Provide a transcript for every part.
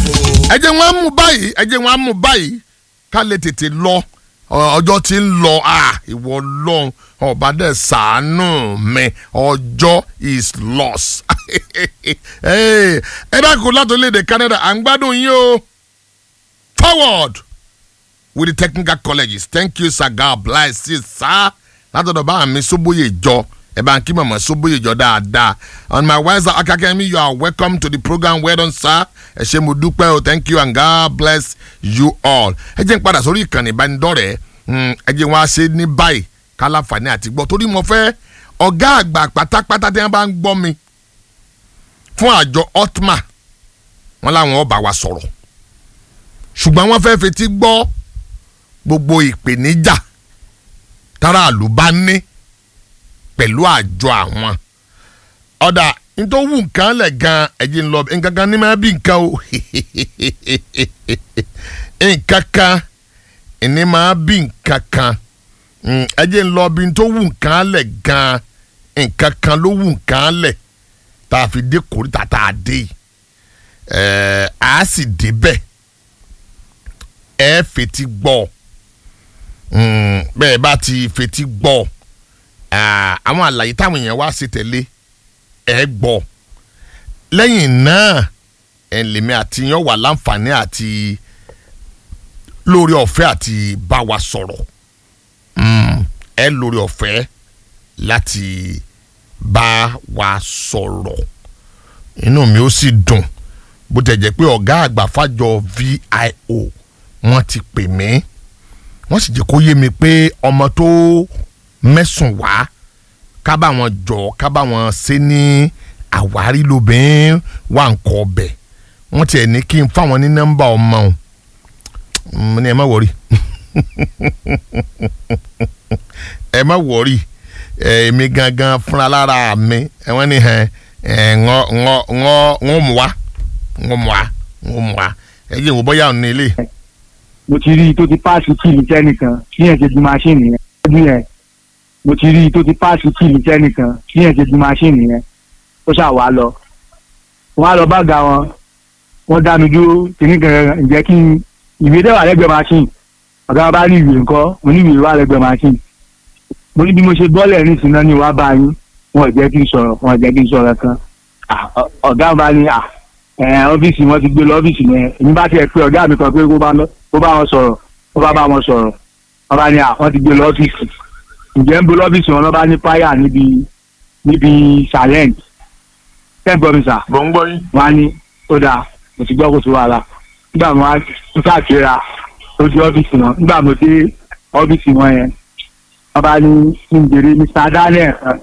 ẹ jẹ́ wọn á mú báyìí ẹ jẹ́ wọn á mú báyìí ká lè tètè lọ ọ- ọjọ́ tí ń lọ à ìwọ lọ́n ọba dẹ̀ sàánú mi ọjọ́ is lost. Hey, ẹ bá kó láti orílẹ̀-èdè Canada à ń gbádùn yín o forward with the technical colleges thank you sir god bless you sir látọ̀dọ̀ bá mi sóbóyè jọ ẹ bá ń kí mọ̀mọ́ sóbóyè jọ dáadáa on my wiser akakẹ́mi you are welcome to the program well done sir ẹ ṣé mo dúpẹ́ o thank you and god bless you all ẹ jẹ́ n padà sórí ìkànnì ìbánidọ́rẹ̀ẹ́ mm, ẹ jẹ́ wọn á ṣe ní báyìí kálàfàní àti gbọ́ torí mo fẹ́ ọ̀gá àgbà pátápátá tí wọ́n bá ń gbọ́ mi fún àjọ otma wọn làwọn ọba wa sọ̀rọ̀ ṣùgbọ́n wọ́n fẹ́ fetí gbọ́ gbogbo ìpèníjà táràlú bá ní pẹ̀lú àjọ àwọn ọ̀dà nítorí wù nǹkan lẹ̀ gan ẹ̀jẹ̀ ń lọ nǹkan kan ní máa bí nǹkan o nǹkan kan ní máa bí nǹkan kan Mm, ẹ̀jẹ̀ ń lọ bí nítorí wù nǹkan lẹ̀ gan nǹkan kan ló wù nǹkan lẹ̀ tá a fi dé kórìtà tá a dé yìí ẹ̀ẹ́ a sì débẹ̀ ẹ fetí gbọ́ Mm, bẹ́ẹ̀ bá ti fetí gbọ́ ah, àwọn àlàyé táwọn èèyàn wá sí tẹ̀lé ẹ gbọ́ lẹ́yìn náà ẹ̀ lèmi àti yan wà láǹfààní àti lórí ọ̀fẹ́ àti bá wa sọ̀rọ̀ Mm, ẹ lórí ọ̀fẹ́ láti bá wa sọ̀rọ̀ inú mi ó sì dùn bó tẹ̀ jẹ́ pé ọ̀gá àgbà fàjọ VIO wọ́n ti pè mí wọ́n sì jẹ́ kó yé mi pé ọmọ tó mẹ́sùn wá ká bá wọn jọ ká bá wọn ṣe ní àwárí lóbìnrin wà ń kọ ọbẹ̀ wọ́n tiẹ̀ ní kí n fáwọn ní nọ́mbà ọmọ o mo ní ẹ má wọrí ẹ má wọrí èmi gangan fúnra lára mi ẹ wọ́n ní ẹ ẹ ńọ́ ńọ́ ńọ́ ńọ́ mú wa ńọ́ mú wa ńọ́ mú wa ẹ jẹ́ ìwọ bọ́yá òun ní ilé mo ti rí i tó ti páàsì kíìlì sẹ́nìkan kí yẹn ṣe ju máṣíìnì yẹn ọdún yẹn mo ti rí i tó ti páàsì kíìlì sẹ́nìkan kí yẹn ṣe ju máṣíìnì yẹn ó ṣáà wá lọ wọn á lọ bá ga wọn wọn dá mi dúró kìíní kan ǹjẹ́ kí n ìwé dẹ́wà lẹ́gbẹ̀ẹ́ máṣíìnì ọ̀gá wọn bá ní ìwé ńkọ́ mo ní ìwé wà lẹ́gbẹ̀ẹ́ máṣíìnì mo ní bí mo ṣe bọ́ọ̀lù ẹ̀rín sí náà ni wàá bá yín wọn ò jẹ́ kí n sọ̀rọ̀ wọn ò jẹ́ kí n sọ̀rọ̀ kan Ah, ọ- ọ̀gá wọn bá ní à ẹ̀ ọ́fíìsì wọn ti gbé lọ ọ́fíìsì yẹn èmi bá tiẹ̀ pé ọ̀gá mi kan pé kó bá lọ kó bá wọn sọ̀rọ̀ kó bá bá wọn sọ̀rọ̀ wọn bá ní à wọ́n ti gbé lọ ọ́fíìsì ǹjẹ́ ń bo lọ́fíìsì wọn lọ́ bá ní páyà níbi níbi silent ten promiser bọ̀ ń gbọ́ yín. wọn á ní ó dáa mo ti gbọ́ kó tó wàhálà nígbà wọn á tún káàkiri lójú ọ́fíìsì wọn nígbà mo dé ọ́fíìsì wọn yẹn wọn bá ní kí n jèrè Mr. Daniel kan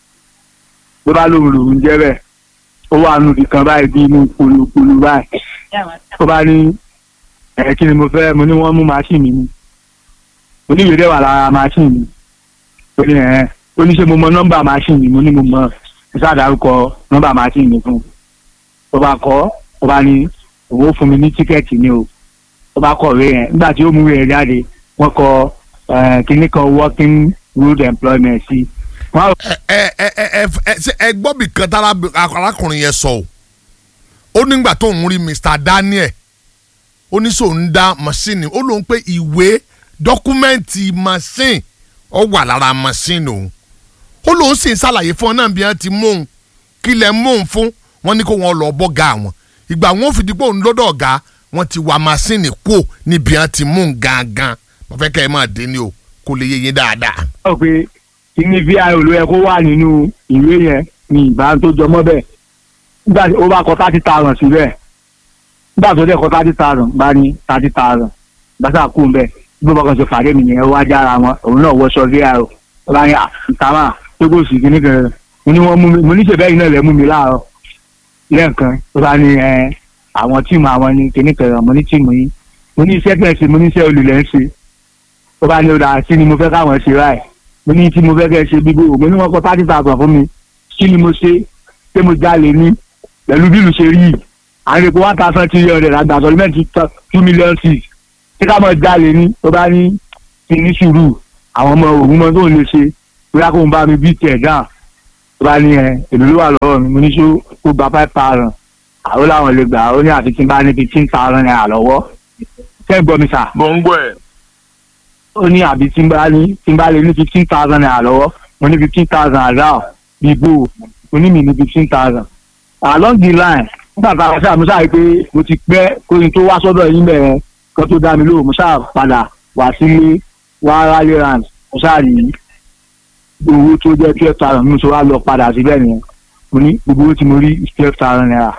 ló bá lóun lòun jẹ́ bẹ́ẹ̀ ó wà nù kan báyìí bí inú polúpolú báyìí ó bá ní ẹ̀ kí ni mo fẹ́ mo ní wọ́n mú màṣíìnì mi mo ní ìwé dẹ̀ wà lára màṣíìnì mi ó ní ẹ̀ ó ní ṣe mo mọ nọ́mbà màṣíìnì mi mo ní mo mọ mo ṣàdárúkọ nọ́mbà màṣíìnì mi fún un ó bá kọ́ ó bá ní òun ó fún mi ní tíkẹ́ẹ̀tì ni o ó bá kọ̀wé yẹn nígbà tí ó mú yẹn jáde wọ́n kọ eh, kinní kan working road employment sí wọ́n á ẹ ẹ ẹ ẹ ẹ ṣe ẹ gbọ́ bí kan tára arákùnrin yẹn sọ o ó nígbà tó ń rí Mr. Daniel ó ní sòun dá machine ó lóun pé ìwé dọ́kúmẹ́ǹtì machine ó wà lára machine òun ó lóun sì ń ṣàlàyé fún ọ náà bí wọ́n ti mú òun kí lẹ̀ mú òun fún wọn ní kó wọn lọ bọ́gà wọn ìgbà wọn ò fi dípò òun lọ́dọ̀ ọ̀gá wọn ti wà machine kú níbi wọ́n ti mú òun gangan mo fẹ́ kẹ́ ẹ máa dé ní o kó lè yé yín dáadáa. sọ pé kíní vio ló yẹ kó wà nínú ìwé yẹn ní ìbá tó jọmọ́ bẹ́ẹ̀ nígbà tí ó bá kọ thirty thousand síbẹ̀ nígbà tó dẹ̀ kọ thirty thousand bá ní thirty thousand gbàtà kú ń bẹ̀ bí bọ́kàn ṣe fàdé mi nìyẹn ó wá jára wọn òun náà wọṣọ vio ó bá ní àtàmà tó kò sí kíní kan mo ní wọ́n mú mi mo ní ṣèbẹ́ yìí náà lẹ́ mú mi láàárọ̀ lẹ́ẹ̀kan ó bá ní ẹ àwọn tíìmù àwọn ní kíní kan mo ní tíìmù yín mo ní iṣẹ́ tẹ̀ ṣe mo ní iṣẹ́ olùlẹ̀ ń ṣe ó bá ní ó dáa sí ni mo fẹ́ káwọn ṣe ráì mo ní tí mo fẹ́ kẹ́ ṣe bíbó mo ní wọ́n kọ́ thirty thousand fún mi kí ni mo ṣe ṣé mo jalè ní pẹ̀lú bí ìlú ṣe rí yìí àwọn èèpo one thousand three hundred àgbà sọlímẹ́ǹtì two million six ṣé ká mọ̀ jalè ní tó bá ní kí ní sùúrù àwọn ọmọ òun mọ tó ń lè ṣe bóyá kó ń bá mi bí tẹ̀ dáa tó bá ní ẹ èlò ló wà lọ́wọ́ mi mo ní ṣó kó gba five thousand àwọn làwọn lè gbà ó ní àfi tí n bá ní fifteen thousand naira lọ́wọ́ ṣé ń gbọ́ mi sà mo ń gbọ́ ẹ̀. ó ní àbí tí n bá ní tí n bá lè ní fifteen thousand naira lọ́wọ́ mo ní fifteen thousand àdá bí bò mo ní mi ní fifteen thousand along the line nígbà tá a ṣáà mo ṣáà rí pé mo ti pẹ́ kóyin tó wá sọ́dọ̀ yín bẹ̀rẹ̀ kan tó dá mi lóhùn mo ṣáà padà wá sílé wá rally round mo ṣáà rí owó tó jẹ́ twelve thousand mo ṣe wá lọ padà síbẹ̀ nìyẹn mo ní gbogbo owó tí mo rí twelve thousand naira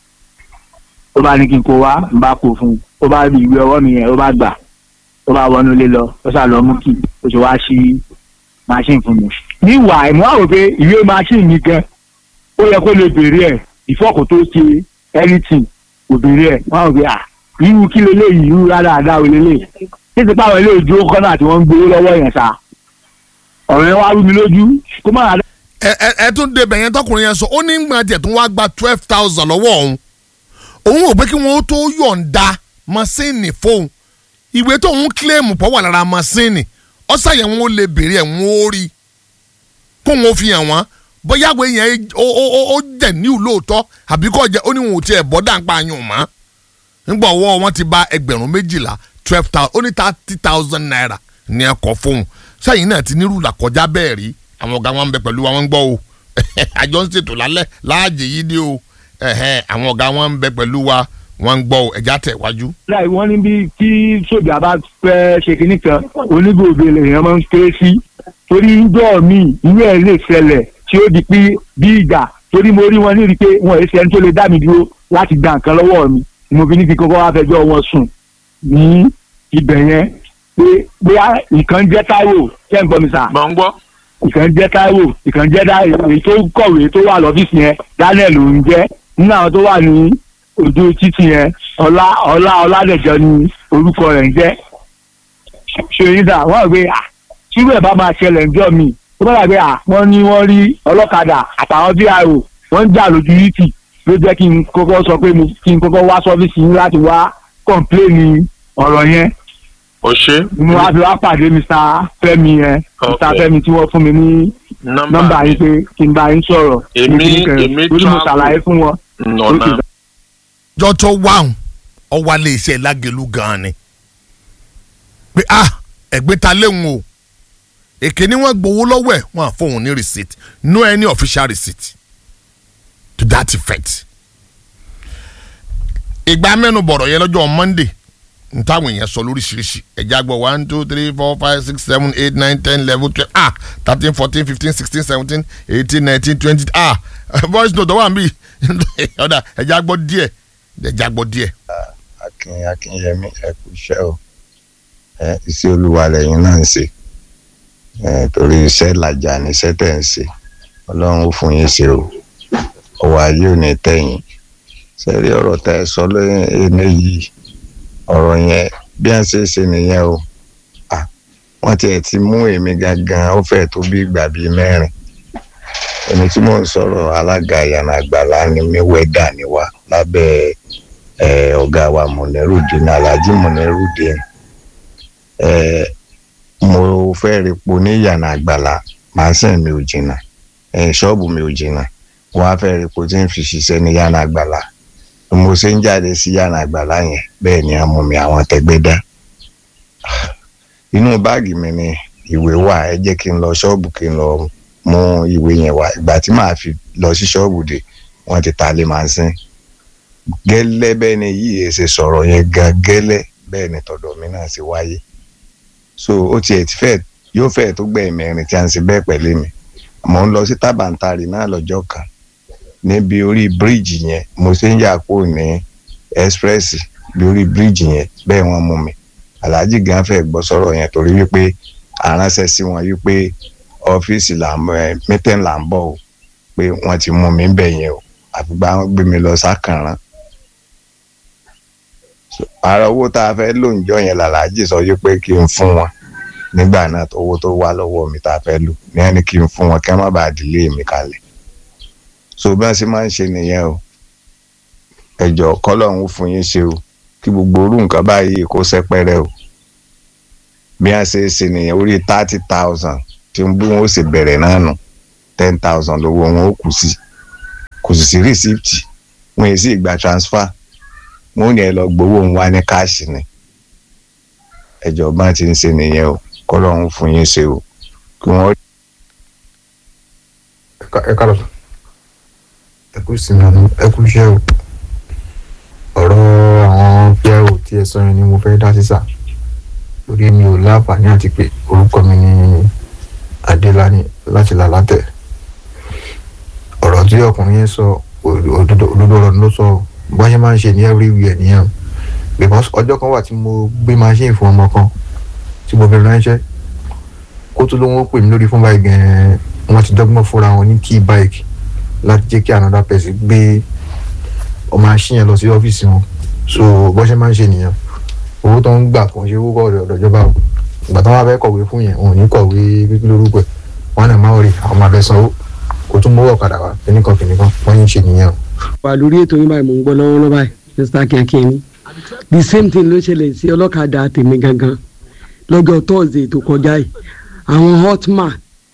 ó bá ní kí n kó wá n bá kó fún un ó bá rí ìwé ọwọ́ mi yẹn ó bá gbà ó bá wọnú ilé lọ ó sà lọ mú kí ó ṣe wá sí machine fún mi. níwà ìmọ̀ àwọn pé ìwé machine mi gan ó yẹ kó lè béèrè ẹ̀ ìfọ́kù tó ṣe anything kò béèrè ẹ̀ wọ́n á rò pé à irú kí leléyìí irú rárá àdá ò lélẹ̀ títí páwọn ilé ìdúró kọ́nà tí wọ́n ń gbowó lọ́wọ́ yẹn sá ọ̀rọ̀ yẹn wá rú mi lójú kó má rà ẹ ẹ ẹ tún débẹ̀ yẹn tọkùnrin yẹn sọ ó ní gbọ́n tiẹ̀ tún wá gba twelve thousand lọ́wọ́ òun òun ò pé kí wọ́n tó yọ̀ǹda mọ́sínì fóun ìwé tó ń kílèmù pọ̀ wà lára mọ́sínì ọ̀sàyẹ̀ wọn ó lè béèrè ẹ̀ wọ́n ó rí kó wọn ó fi hàn wọ́n bóyá ìwé yẹn ó ó ó ó jẹ̀ ní ìlóòótọ́ àbí kò jẹ́ ó ní wọn ò tiẹ̀ bọ́ dàǹpa yàn mọ́ nígbà ọwọ́ wọn ti ba ẹgbẹ̀rún méjìlá twelve thousand ó ní thirty thousand naira ní ẹ̀kọ́ fóun sẹ́yìn náà ti nírú làkọjá bẹ́ẹ̀ rí àwọn ọ̀gá wọn ń bẹ pẹ̀lú wa wọ́n ń gbọ́ o àjọ ń ṣètò lálẹ́ láàjì yìí dé o ẹ̀hẹ́n, àwọn ọ̀gá wọn ń bẹ pẹ̀lú wa wọ́n ń gbọ́ o ẹ̀já tẹ̀ wájú. láì wọ́n ní bí tí sójà bá fẹ́ ṣe kinní kan onígbòbe lèèyàn máa ń ké sí torí ńjọ́ mi ìwé ẹ̀ lè ṣẹlẹ̀ tí ó di pé bí ìgbà torí mo rí wọn ní rí i pé wọn èsì ẹni tó lè dá mi dúró láti gba nǹkan lọ́wọ́ mi ni mo fi ní kí kọ́kọ́ wá fẹjọ́ wọn sùn ní ibẹ̀ yẹn pé bóyá nǹkan jẹ́ Táíwò ṣé ń gbọ́ mi sà mọ̀ ń gbọ́. ìkan jẹ́ Táíwò ìkan jẹ́ dá èyí tó kọ̀wé tó wà lọ́fíìsì yẹn Daniel ló ń jẹ́ nínú àwọn tó wà ní ojú títì yẹn ọlá ọlá ọládẹjọ ni orúkọ rẹ̀ ń jẹ́ ṣèyídà wọ́n rò pé à tírú ẹ̀ bá máa ṣẹlẹ̀ ńjọ́ mi tó bá dàgbé à wọ́n ní wọ́n rí ọlọ́kadà àtàwọn vio wọ́n ń jà lójú yìí ló jẹ́ kí n kọ́kọ́ sọ pé mo kí n kọ́kọ́ wá sọ́fíìsì yín láti wá kọ̀ǹpléènì ọ̀rọ̀ yẹn o ṣe. mo wá fi wá pàdé Mr. Fẹ́mi yẹn Mr. Okay. Fẹ́mi tí wọ́n fún mi ní nọ́mbà yín pé kí n bá yín sọ̀rọ̀ Èmi- ní kíníkẹrẹ. èmi torí mo travel. ṣàlàyé fún wọn. nọ̀nà. jọ́tọ̀ wáhùn ọwọ́ alẹ́ iṣẹ́ lágẹ̀lú gan-an ni pé ah ẹ̀gbẹ́ ta léwu o èké ni wọ́n gbowó lọ́wọ́ ẹ̀ wọ́n á fóun ní receipt no any official receipt to that effect. ìgbà mẹ́nu bọ̀rọ̀ yẹn lọ́jọ́ monday n táwọn èèyàn sọ lóríṣiríṣi ẹ̀já gbọ́ one two three four five six seven eight nine ten eleven twelve ah thirteen fourteen fifteen sixteen seventeen eighteen nineteen twenty ah voice note wà mí ọ̀dà ẹ̀já gbọ́ díẹ̀ ẹ̀já gbọ́ díẹ̀. akin akinyemi ẹ kú iṣẹ́ o ẹ iṣẹ́ olúwa lẹ́yìn náà ń ṣe ẹ torí iṣẹ́ làjà ní iṣẹ́ tẹ̀ ń ṣe ọlọ́run ó fún yín ṣe o ọwọ́ ayé ò ní tẹ̀yìn sẹ́rí ọ̀rọ̀ tẹ́ ẹ sọ lóyún ẹni yìí ọ̀rọ̀ yẹn bí wọ́n ṣe ṣe nìyẹn o à wọ́n tiẹ̀ ti mú èmi gangan ó fẹ́ tó bí ìgbà bíi mẹ́rin èmi tí mò ń sọ̀rọ̀ alága ìyànà àgbàlá ni mi wẹ́dà ni wá lábẹ́ ẹ ọ̀gá wa mọ̀nẹ́rùdín alhaji mọ̀nẹ́rùdín ẹ mo fẹ́ repo ní yànà àgbàlá màásìn mi ò jìnnà ẹ ṣọ́ọ̀bù mi ò jìnnà wọ́n á fẹ́ repo tí ń fi ṣiṣẹ́ ní yànà àgbàlá bí mo ṣe ń jáde sí yànà àgbàlá yẹn bẹ́ẹ̀ ni a mú mi àwọn tẹgbẹ́ dá inú báàgì mi ni ìwé wà ẹ jẹ́ kí n lọ ṣọ́ọ̀bù kí n lọ mú ìwé yẹn wá ìgbà tí màá fi lọ sí ṣọ́ọ̀bù dé wọ́n ti ta lé màásìn gẹ́lẹ́ bẹ́ẹ̀ ni yìí ṣe sọ̀rọ̀ yẹn gan gẹ́lẹ́ bẹ́ẹ̀ ni tọ̀dọ̀ mi náà ṣe wáyé so ó tiẹ̀ ti fẹ́ yóò fẹ́ tó gbẹ̀ mẹ́rin tí a ń ṣe bẹ́ẹ̀ pẹ̀lú mi mò ń lọ sí tábàntàrì náà lọ́jọ́ kan níbi orí bíríìjì yẹn mo ṣe ń yà kó ní ẹ́sprẹ́sì bí orí bíríìjì yẹn bẹ́ẹ̀ wọ́n mú mi aláàjì gan fẹ́ gbọ́ sọ̀rọ̀ yẹn torí wípé aránṣẹ́ sí wọn wípé ọ́fíìsì là ń ẹ mítẹ́n là ń bọ̀ o pé wọ́n ti mú mi bẹ̀ yẹn o àfìgbà wọn gbé mi lọ sákàrán ara owó tá a fẹ́ lò ń jọ yẹn làlájì sọ yí pé kí n fún wọn nígbà náà tó owó tó wá lọ́wọ́ mi tá a fẹ́ lò ní ẹni kí n fún wọn kí wọ́n má bàa dìlé mi kalẹ̀ so bí wọ́n ṣe máa ń ṣe nìyẹn o ẹ̀jọ̀ kọ́lọ́hún ó fún yín ṣe o kí gbogbo orú nǹkan báyìí kó sẹ́pẹ́rẹ́ o bí wọ́n ṣe ṣe nìyẹn orí thirty thousand tí ń bí wọn ó sì bẹ̀rẹ̀ náà nù ten thousand lówó wọn ó kù sí kò sì sí rìsíptì wọn èsì ìgbà transfer wọn ò ní ẹ lọ gbowó ń wá ní káàsì ni ẹjọba ti ń ṣe nìyẹn o kọlọ́run fún yín ṣe o kí wọ́n ẹ ká lọ sọ ẹ kú sinmi àná ẹ kú iṣẹ́ o ọ̀rọ̀ àwọn píẹ́rù tí ẹ sọ yẹn ni mo fẹ́ dá sísà lórí mi ò láǹfààní àti pé orúkọ mi ni adélani láti làlátẹ̀ ọ̀rọ̀ tí ọkùnrin yẹn sọ òdodo ọ̀rọ̀ ló sọ bá ṣe máa ń ṣe ní everywhere nìyẹn because ọjọ́ kan wà tí mo gbé machine fún ọmọ kan tí mo fi ránṣẹ́ kó tó ló ń pè mí lórí fún báyìí gan-an wọ́n ti dọ́gbọ́n fúnra wọn ní key bike láti jẹ́ kí another person gbé ọmọ machine yẹn lọ sí ọ́fíìsì wọn so bó ṣe máa ń ṣe nìyẹn owó tó ń gbà kò ń ṣe owó kọ̀ọ̀dọ̀ ọ̀dọ̀ ìjọba o ìgbà tó wà fẹ́ kọ̀wé fún yẹn wọn ò ní kọ̀wé pípín lórúkọ ẹ̀ wọn náà máa rí àwọn máa fẹ́ sanwó kò tún mówó ọ̀kadà wá kíníkan kíníkan wọ́n ń ṣe nìyẹn o. wà lórí ètò yín báyìí mò ń gbọ́ lọ́wọ́lọ́wọ́ báyìí mr kíákíá the same thing ló ṣẹlẹ̀ sí ọlọ́kadà tèmi gangan lọ́jọ́ thursday tó kọjá yìí àwọn hotman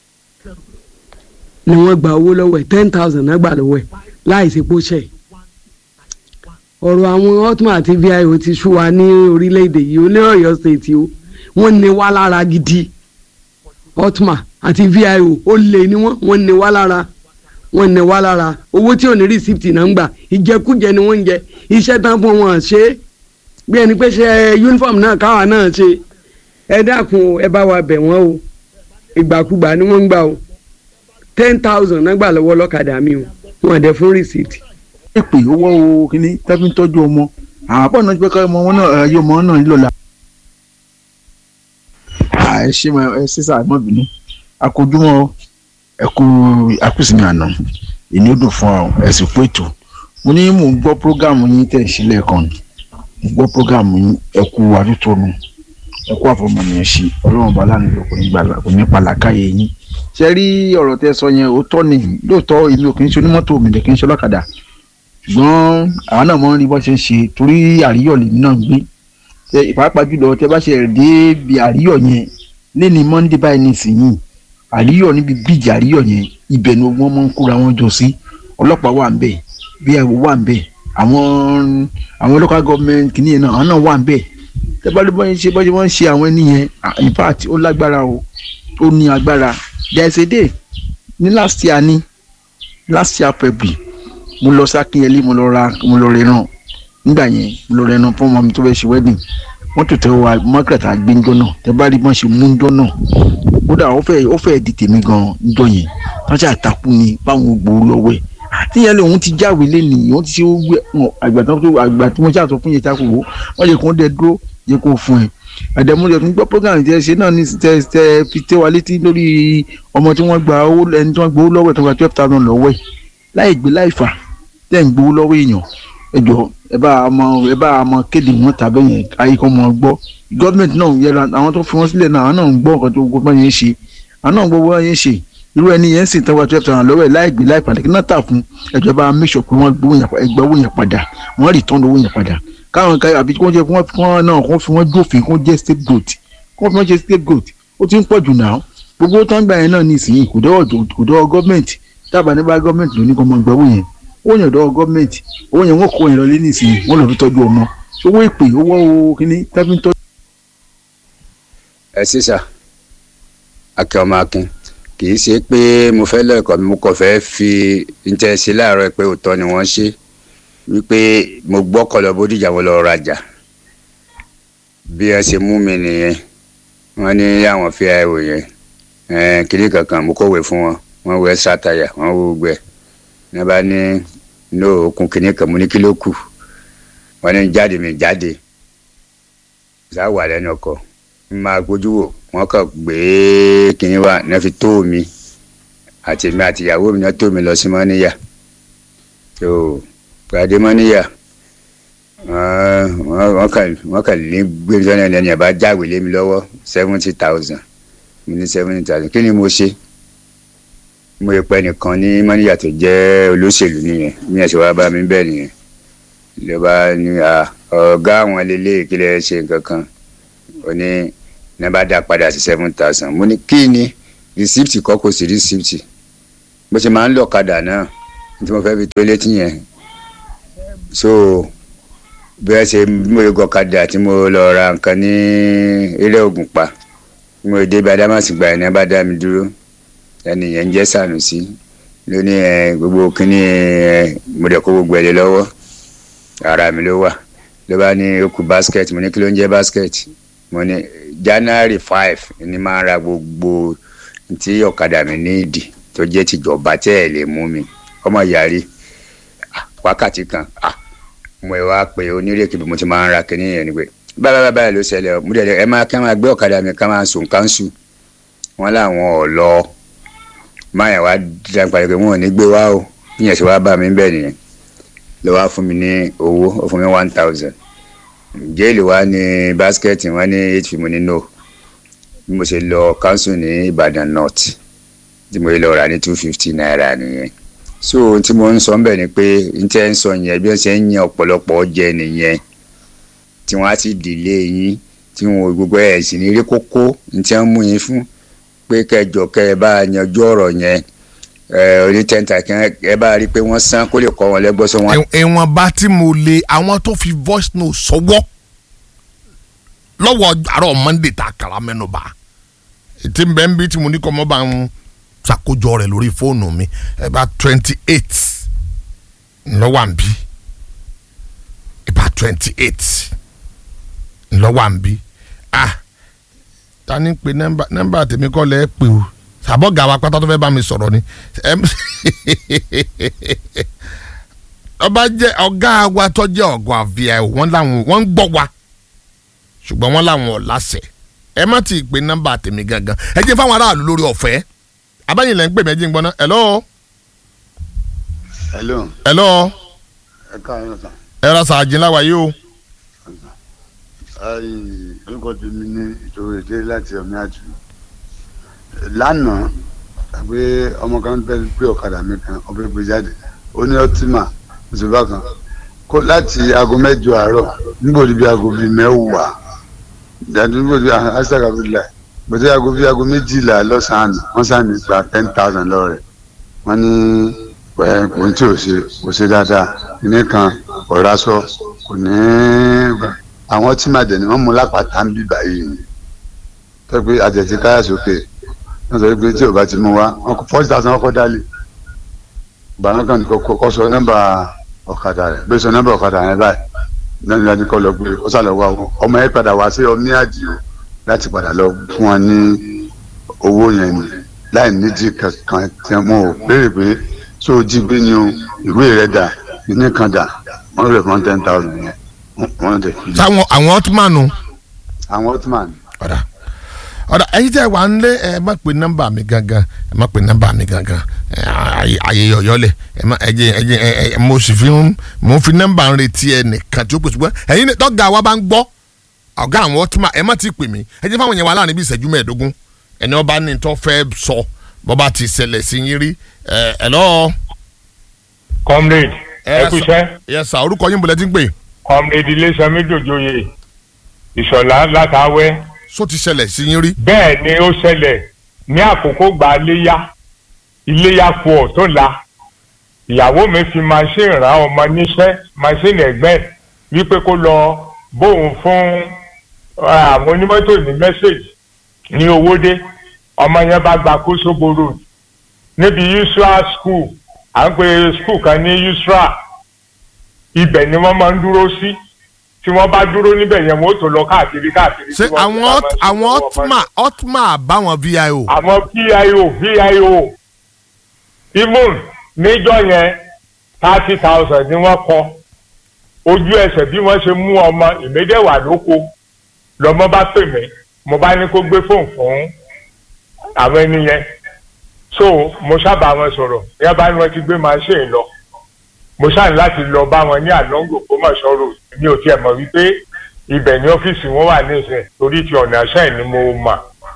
ni wọ́n gba owó lọ́wọ́ ẹ̀ ten thousand náà gbà lọ́wọ́ ẹ̀ láì sí pósẹ̀ ọ̀rọ̀ àwọn hotman àti vio ti sú wa ní orílẹ̀-èdè yìí ó ní ọ̀yọ́ state o wọ́n ní wá lára gidi hotman àti vio ó lè ní wọ́n wọ́n ní wá lára wọ́n ní wá lára owó tí ò ní receipt náà ń gbà ìjẹkújẹ ni wọ́n ń jẹ iṣẹ́ tán fún wọn ṣe é bí ẹni pé ṣe uniform náà káwa náà ṣe ẹ dákun ẹ bá wa bẹ̀ wọ́n o ìgbàkúgbà ni wọ́n ń gbà o ten thousand náà gbà lọ́wọ́ lọ́kadà mi o wọn dẹ̀ fún receipt. èpè owó o kìíní tẹ́bí ń tọ́jú ọmọ àwọn àpọ̀ náà ti pẹ́ ká ọmọ wọn náà ayé ọmọ náà nílò la. ẹ ṣe ẹ ṣe sáà mọ́ bínú akójúmọ́ ẹ kú akúsìmí àná ìní ó dùn fún ọ ẹ sì pé ètò mo ní mò ń gbọ́ prógámù yín tẹ̀ sílẹ̀ kan mo gbọ́ prógámù yín ẹ kú àdútónu ẹ kú àfọmọnìyàn sí ọlọ́run bá lánàá ló kò ní gbàlá kò ní pàlàkàyè yín ṣe rí ọ̀rọ̀ tẹ́ sọ yẹn òótọ́ ni lóòótọ́ èmi ò kì í ṣe onímọ́tò mi lè kì í ṣe ọlọ́kadà ṣùgbọ́n àwọn náà mọ̀ ń rí bọ́ ṣe ń ṣe torí àríyọ̀ lèmi náà ń gbé ṣe ìpàápàá jùlọ tẹ́ bá ṣe dé bí àríyọ̀ yẹn lẹ́ni monday báyìí nísìnyìí àríyọ̀ níbi bíìjì àríyọ̀ yẹn ibẹ̀ ni wọ́n máa ń kóra wọn jọ sí ọlọ́pàá wà ń bẹ̀ bí ẹ̀wọ̀ wà ń bẹ̀ àwọn àwọn local government kìnìyẹn náà àwọn náà wà ń bẹ̀ tẹ́ bá ló bọ́ ṣe bọ́ ṣe wọ́n ń ṣe àwọn ẹni yẹn in fact ó lágbára o ó ní agbára there is a day ní last year ní last year february mo lọ sí akínyẹlé mo lọ ra mo lọ rẹran nígbà yẹn mo lọ rẹran fún ọmọ mi tó fẹ́ ṣe wedding wọ́n tó tẹ wa margaret agbẹ́njọ́ náà tẹ bá rí bọ́n ṣe mú njọ́ náà kódà ó fẹ́ ó fẹ́ di tèmi gan njọ́ yẹn wọ́n ṣe àtakú ni báwọn gbòòrò lọ́wọ́ ẹ̀ tíyẹn lòun ti jáwèé lẹ́nìí wọ́n ti ṣe gbé àgbà tó àgbà tí wọ́n ṣàtọ̀ fún yẹn tako wò wọ́n lè kó dẹ dúró yẹ kó fún ẹ àdèmúlẹ̀ tó ń gbọ́ program tẹ ṣe náà ní tẹ tẹ fi tẹ wa létí lórí ọmọ tí wọ́n gba owó ẹni tí wọ́n gbowó lọ́wọ́ ẹ̀ tó gba twelve thousand lọ́wọ́ ẹ̀ láì gbé láì fà tẹ̀ ń gbowó lọ́wọ́ èèyàn ẹ jọ ẹ bá ọmọ ẹ bá ọmọ kéde wọn tàbí yẹn ayé kan mọ gbọ́ gọọmenti náà yẹra àwọn tó fi wọn sílẹ̀ náà àwọn náà ń gbọ́ nǹkan tó gbọ́ yẹn ṣe àwọn náà ń gbọ́ bọ́ yẹn ṣe irú ẹni yẹn sì tán wá twelve thousand lọ́wọ́ ẹ̀ láì gbé láì padà kí náà tà fún ẹjọ́ bá make sure pé wọ́n gbọ́ owó yẹn padà wọ́n return owó yẹn padà káwọn ká àbí kí wọ́n jẹ́ kí wọ́n náà kó fi wọ́n jófin kó jẹ́ scapegoat kó fi wọ́n jẹ́ scapegoat ó ti ń pọ̀ jù náà gbogbo tó ń gbà yẹn náà ní ìsinyìí kò dọ́wọ́ gọ́ọ̀mẹ̀ntì tábà ní bá gọ́ọ̀mẹ̀ntì ló ní kó mọ gbà owó yẹn owó yẹn dọ́wọ́ gọ́ọ̀mẹ̀ntì owó yẹn wọ́n kó yẹn lọ lé ní ìsinyìí wọ́n lọ fi tọ́jú ọmọ owó ìpè owó owó kíní tábí ń tọ́jú. ẹ sísà akẹ́ ọmọ akin kì í ṣe pé mo fẹ́ lẹ́kọ̀ọ́ mi mo kàn fẹ́ fi ń tẹ́ sí láàárọ̀ pé òótọ́ ni wọ́n ṣe wípé mo gbọ́kọ̀ lọ bódìjà mo lọ rajà bí ẹ ṣe mú mi nìyẹn wọ́n ní àwọn fi àìwò yẹn kiri kankan mo kọ̀wé fún wọn wọ́n wọ extra tire wọ́n wọ gbẹ ní bá ní ní òkun kìíní kan mo ní kí ló kù wọ́n ní jáde mi jáde ṣáà wà lẹ́nu ọkọ̀ n máa gbójú wò wọ́n kàn gbé kìíní wa ní fi tó mi àti mi àti ìyàwó mi náà tó mi lọ sí mọ́níyà tó gbadé mọ́níyà wọ́n kàn wọ́n kàn lé gbé mi sọ́nà ẹni ẹ̀ bá jáwèé lé mi lọ́wọ́ seventy thousand mi ní seventy thousand kí ni mo ṣe mo yẹ pẹ́ nìkan ní mọ́níyà tó jẹ́ olóṣèlú nìyẹn mi ẹ̀ sì wá bá mi bẹ́ẹ̀ nìyẹn ló bá ní ọ̀gá àwọn lélẹ́yìí kí lè ṣe nǹkan kan ó ní ní bá dá padà sí seven thousand mo ní kí ni rìsíptì kọ́ kò sí rìsíptì bó ṣe máa ń lọ kadà náà tí mo fẹ́ fi tó létí yẹn so bí wọ́n ṣe bí mo lè gọ̀kadà tí mo lọ ra nǹkan ní eré Ògùnpa bí mo dé bí adámàsì gba ẹni bá dá mi dúró ẹni yẹn ń jẹ́ Sànùsí ló ní ẹ gbogbo kínní ẹ mo dẹ̀ kó gbogbo ẹ̀ lé lọ́wọ́ ara mi ló wà ló bá ní ó kù basket mo ní kí ló ń jẹ́ basket mo ní January five ni máa ra gbogbo tí ọ̀kadà mi ní ìdí tó jẹ́ tìjọba tẹ́ ẹ̀ lè mú mi ọmọ yàrí ah, wákàtí kan ah, mo wá pé onírèké bí mo ti máa ń ra kínní yẹn ni pé báyìí báyìí báyìí ló ṣẹlẹ̀ mo dẹ̀ ẹ máa kí wọ́n máa gbé ọ̀kadà mi ká máa sùn káńsù wọ́n láwọn ò lọ máa yẹn wá dá padà pé wọn ò ní gbé wá o yíyan ṣe wá bá mi bẹ́ẹ̀ nìyẹn ló wá fún mi ní owó ó fún mi one thousand jéèlì wá ní báskẹ́ẹ̀tì wọ́n ní eight fifty mo ní no bí mo ṣe lọ káńsù ní Ìbàdàn North tí mo lọ rà ní two fifty naira nìyẹn so ohun tí mo ń sọ ńbẹ̀ ni pé n tẹ́ ń sọ yẹn bí wọ́n ṣe ń yan ọ̀pọ̀lọpọ̀ jẹ nìyẹn tí wọ́n á sì dìlé yín tí wọn ò gbogbo ẹ̀ sì ní rí kókó n tí wọ́n mú yín fún pé kẹjọ kẹ ẹ bá yanjú ọ̀rọ̀ yẹn ẹ oní tẹ́ǹtà kí ẹ bá rí i pé wọ́n san kó lè kọ́ wọn lẹ́gbọ́sọ wọn. ìwọ̀n bá tí mo lè àwọn tó fi voice note sọwọ́ lọ́wọ́ àárọ̀ monday tá a kàrà mẹ́nu bá ètí bẹ́ẹ̀ ń bí tí mo ní kọ́ mọ́ bá ń ṣàkójọ rẹ̀ lórí fóònù mi ẹ bá twenty eight ńlọ́wọ́ à ń bí ẹ bá twenty eight ńlọ́wọ́ à ń bí ah ta ni pe nọ́mbà nọ́mbà tèmi kọ́ lẹ́ pè o sàbọ̀ gàwa pátá tó fẹ́ bá mi sọ̀rọ̀ ni Em- ọba jẹ́ ọ̀gá wa tó jẹ́ ọ̀gá àfíà wọ́n làwọn wọ́n ń gbọ́ wa ṣùgbọ́n wọ́n làwọn ò láṣẹ ẹ má ti pe nọ́mbà tèmi gangan ẹ jẹ́ fáwọn aráàlú lórí ọ̀fẹ́ abáyìn lẹ́ ń pè mí ẹ jẹ́ ń gbọ́ná hello hello hello ẹ káàárọ̀ sàn ẹ ra sàájì ńlá wa yìí o ayi orúkọ tèmi ní ìṣòro èdè láti ọmọ àjù lánàá àgbé ọmọ kan bẹ gbé ọ̀kadà mi kan ọbẹ̀ gbé jáde ó ní ọtíma òṣèlú kan kó láti aago mẹ́jọ àárọ̀ níbo ni bí aago bíi mẹ́wàá dàdú níbo ni asaka bíi láì bẹ̀tẹ̀ aago bíi aago méjìlá lọ́sàn-án wọ́n sàn ní gba ten thousand lọ́rẹ̀ wọ́n ní ẹ̀ kò ní tí ò ṣe kò ṣe dáadáa ní kan ọ̀rá sọ kò ní àwọn tí màdẹ̀ ni wọ́n mú lápáta ń bí báyìí ni tó pé àjẹsí káyà sókè wọ́n sọ pé tí ò bá ti mú wa wọ́n kọ́ forty thousand ọkọ̀ dálé bàánú kan kọ́ sọ nọ́mbà ọ̀kadà rẹ̀ bí sọ nọ́mbà ọ̀kadà rẹ̀ báyìí lẹ́nu láti kọ́ lọ gbé ó sàlọ̀ wá wọn ọmọ yẹn padà wá sí ọmí àdìo láti padà lọ fún wọn ní owó yẹn ni láì nídìí kankan tí wọn ò béèrè pé tó o jí gbé ni o ìwé rẹ̀ dà ìní kan dà wọ́n rẹ̀ fún ten thousand yẹn wọ́n dẹ̀ fi sáwọn àwọn ọtúmọ̀nù àwọn ottoman ọ̀dà ọ̀dà ẹ̀yin tẹ́ wà ń lé ẹ má pe nọ́mbà mi gangan ẹ má pe nọ́mbà mi gangan ẹ, ayé ayé yọ̀yọ́lẹ̀ ẹ má ẹ jẹ́ ẹ jẹ́ ẹ ẹ mo sì fi ń mo fi nọ́mbà ń retí ẹ nìkan tí ó pèsè pé ẹ̀yin ní tọ́gà wa bá ń gbọ́ ọ̀gá àwọn ọtúmọ̀ ẹ má ti pè mí ẹ jẹ́ fáwọn yẹn wà láàrin bí ìṣẹ́jú mẹ́ẹ̀ẹ́dógún ẹni ọba ní tó fẹ́ sọ bọ́ba ti ṣẹlẹ̀ sí yín rí ẹ ẹ lọ́ọ́ comrade ẹ kú iṣẹ́ yẹ sà orúkọ yín bọ̀lẹ́ tí ń pè comrade ilésanmi dòjòyè ìṣọ̀lá látàwẹ́ só ti ṣẹlẹ̀ sí yín rí bẹ́ẹ̀ ni ó ṣẹlẹ̀ ní àkókò gba iléyà iléyà kù ọ̀ tó la ìyàwó mi fi machine rán ọmọ níṣẹ́ machine ẹ̀gbẹ́ ẹ̀ wípé kó lọ bóun fún eh, àwọn onímọ́tò ní mẹ́sẹ̀gì ní owódé ọmọ yẹn bá gba kóṣogbo road níbi usra school à ń pe school kan ní usra ibẹ̀ ni wọ́n máa ń dúró sí tí wọ́n bá dúró níbẹ̀ yẹn wọ́n ó tó lọ káàkiri káàkiri. ṣé tí wọ́n àwọn fi ọt- máa àwọn ṣe fún ọmọ ọtúmọ̀ ọtúmọ̀ àbáwọn vio àwọn pio vio even níjọ yẹn thirty thousand ni wọ́n kọ ojú ẹsẹ̀ bí wọ́n ṣe mú ọmọ ìmédèwà lóko lọ́mọ bá pè mí mo bá ní kó gbé fóònù fún àwọn ẹni yẹn so mo sábà wọn sọ̀rọ̀ yẹn bá ní wọ́n ti gbé machine lọ mo ṣáà láti lọ bá wọn ní àlọ́ngò kó mọ̀ sọ̀rọ̀ mi ò tiẹ̀ mọ̀ wípé ibẹ̀ ní ọ́fíìsì wọn wà nísìnyí torí ti ọ̀nà àṣẹ ni mo mà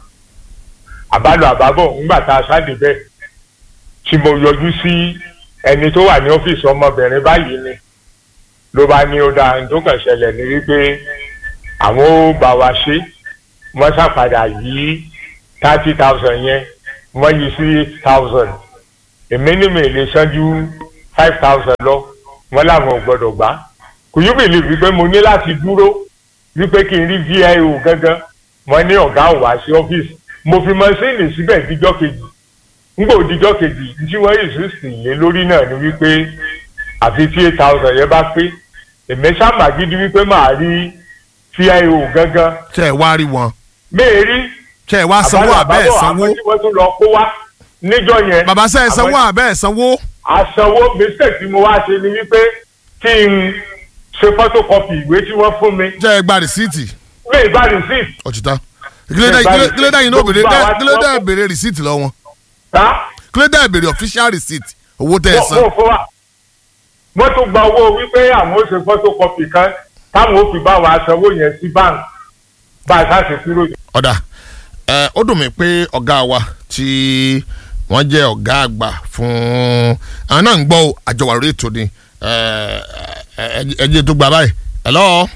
àbálò àbábọ̀ ńgbà tá a sáde bẹ́ẹ̀ tí mo yọjú sí ẹni tó wà ní ọ́fíìsì ọmọbìnrin báyìí ni ló bá ní ó dáa tó kàn ṣẹlẹ̀ ní wípé àwọn ó bá wa ṣe wọ́n ṣàpadà yí thirty thousand yẹn wọ́n yí sí eight thousand èmi ní mi lè ṣáájú five thousand lọ wọ́n làwọn ò gbọ́dọ̀ gbà kò yú bìlì wípé mo ní láti dúró wípé kí n rí vio gangan wọ́n ní ọ̀gá ò wá sí ọ́fíìsì mo fi mọ́sínì síbẹ̀ díjọ́ kejì ngbò díjọ́ kejì tí wọ́n yìí sì lé lórí náà ni wípé àfi tí eight thousand yẹn bá pé èmi sábà gidi wípé màá rí vio gangan ṣe ẹ wá rí wọn méèrí ṣe ẹ wá sanwó àbẹ́ ẹ̀ sanwó àwọn tí wọ́n tún lọ kó wá níjọ́ yẹn bàbá ṣe ẹ sanwó àwọn- àbẹ́ ẹ̀ sanwó àsanwó mistake tí mo wá ṣe ni wípé kí n ṣe photocopy ìwé tí wọ́n fún mi ṣe ẹ gba rìsíìtì mi ì bá receipt ọ̀chìtà kílódé yìí ní òbèrè kílódé ìbèrè rìsíìtì lọ wọn tá kílódé ìbèrè official receipt owó tẹ ẹ wọ́n san wọ́n fún wa wọ́n tún gba owó wípé àwọn ó ṣe photocopy kan táwọn ó fi bá wa sanwó yẹn sí bank bá a ṣáà ṣe kúrò yẹn. ọ̀dà ẹ ó dùn mí pé ọ̀gá wa tí wọ́n jẹ́ ọ̀gá àgbà fún àwọn náà ń gbọ́ o, àjọwà lórí ètò ni ẹ ẹ ẹ jẹ́ tó gba báyìí hello